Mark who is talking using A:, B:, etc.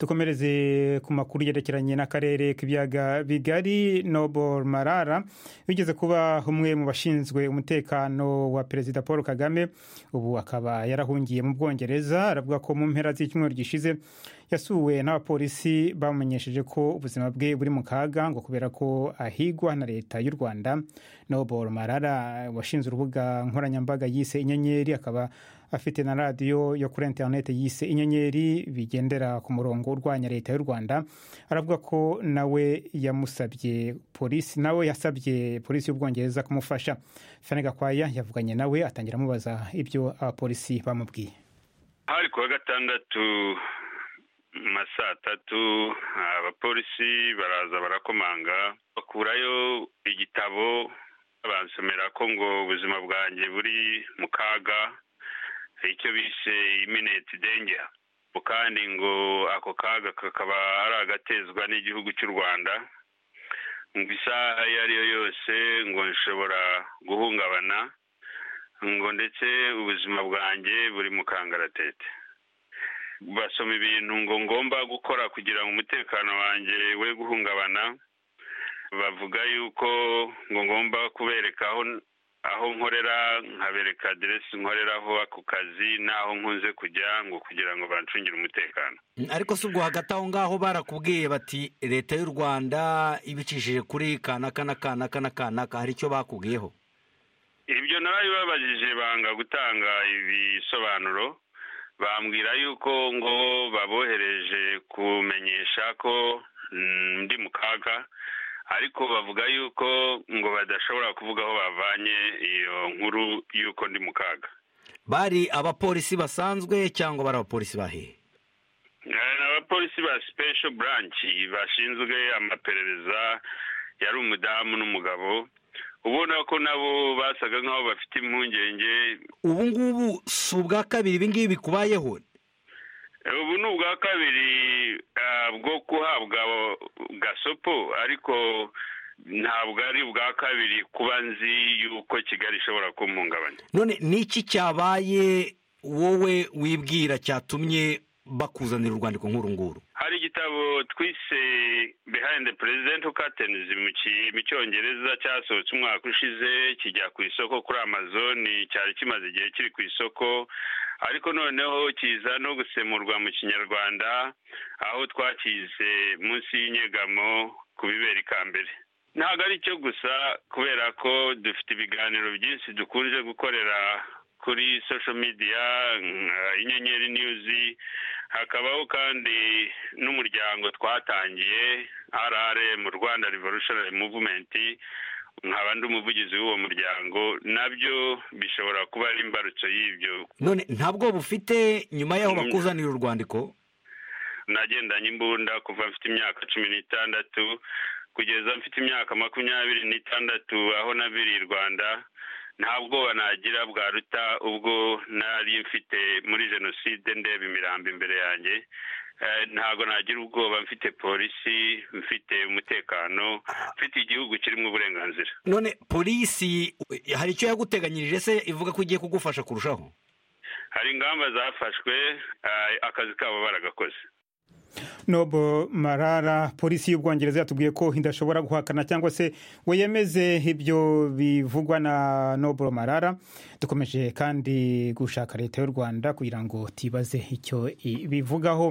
A: dukomereze ku makuru yerekeranye n'akarere k'ibiyaga bigari nobor marara wigeze kuba umwe mu bashinzwe umutekano wa perezida paul kagame ubu akaba yarahungiye mu bwongereza aravuga ko mu mpera z'icyumweru gishize yasuwe n'abapolisi bamumenyesheje ko ubuzima bwe buri mu kaga ngo kubera ko ahigwa na leta y'u rwanda nobor marara washinze urubuga nkoranyambaga yise inyenyeri akaba afite na radiyo yo kuri interineti yise inyenyeri bigendera ku murongo urwanya leta y'u rwanda aravuga ko nawe yamusabye polisi nawe yasabye polisi y'ubwongereza kumufasha fane gakwaya yavuganye nawe atangira amubaza ibyo abapolisi bamubwiye
B: hari kuwa gatandatu ma saa tatu abapolisi baraza barakomanga bakurayo igitabo bansomera ko ngo ubuzima bwanjye buri mu kaga icyo bise imineti dengera kandi ngo ako kaga kakaba ari agatezwa n'igihugu cy'u rwanda ngo isaha iyo ariyo yose ngo nshobora guhungabana ngo ndetse ubuzima bwanjye buri mu kangaratete basoma ibintu ngo ngomba gukora kugira ngo umutekano wanjye we guhungabana bavuga yuko ngo ngomba kubereka aho aho nkorera nkabereka aderesi nkoreraho ako kazi n'aho nkunze kujya ngo kugira ngo bancungire umutekano
C: ariko si ubwo hagati aho ngaho barakubwiye bati leta y'u rwanda ibicishije kuri kanaka na kanaka na kanaka hari icyo bakubwiyeho
B: ibyo narabibabajije banga gutanga ibisobanuro bambwira yuko ngo babohereje kumenyesha ko ndi mu kaga ariko bavuga yuko ngo badashobora kuvuga aho bavanye iyo nkuru y'uko ndi mu kaga
C: bari abapolisi basanzwe cyangwa bari abapolisi bahe
B: ni abapolisi ba sipesho buranshi bashinzwe amaperereza yari umudamu n'umugabo ubona ko nabo basaga nk'aho bafite impungenge
C: ubu ngubu si ubwa kabiri ibi ngibi bikubayeho
B: ubu ni ubwa kabiri bwo guhabwa gasopo ariko ntabwo ari ubwa kabiri kuba nzi yuko kigali ishobora kumuhungabanya
C: none niki cyabaye wowe wibwira cyatumye bakuzanira urwandiko ngurunguru
B: hari igitabo twise behind the president curtains mu cyongereza cyasohotse umwaka ushize kijya ku isoko kuri amazoni cyari kimaze igihe kiri ku isoko ariko noneho kiza no gusemurwa mu kinyarwanda aho twakize munsi y'inyegamo ku bibera ikambere ntabwo ari cyo gusa kubera ko dufite ibiganiro byinshi dukunze gukorera kuri sosho midiya inyenyeri niyuzi hakabaho kandi n'umuryango twatangiye rrm rwanda revolutionary movement nkaba ndi umuvugizi w'uwo muryango nabyo bishobora kuba ari imbarutso y'ibyo
C: none ntabwo bufite nyuma y'aho bakuzanira urwandiko
B: nagendanye imbunda kuva mfite imyaka cumi n'itandatu kugeza mfite imyaka makumyabiri n'itandatu aho nabiriye i rwanda nta bwoba nagira bwaruta ubwo nari mfite muri jenoside ndeba imirambo imbere yanjye ntabwo nagira ubwoba mfite polisi mfite umutekano mfite igihugu kirimo uburenganzira
C: none polisi hari icyo yaguteganyirije se ivuga ko igiye kugufasha kurushaho
B: hari ingamba zafashwe akazi kabo baragakoze
A: nobo marara polisi y'ubwongereza yatubwiye ko idashobora guhakana cyangwa se ngo yemeze ibyo bivugwa na nobo marara dukomeje kandi gushaka leta y'u rwanda kugira ngo tibaze icyo bivugaho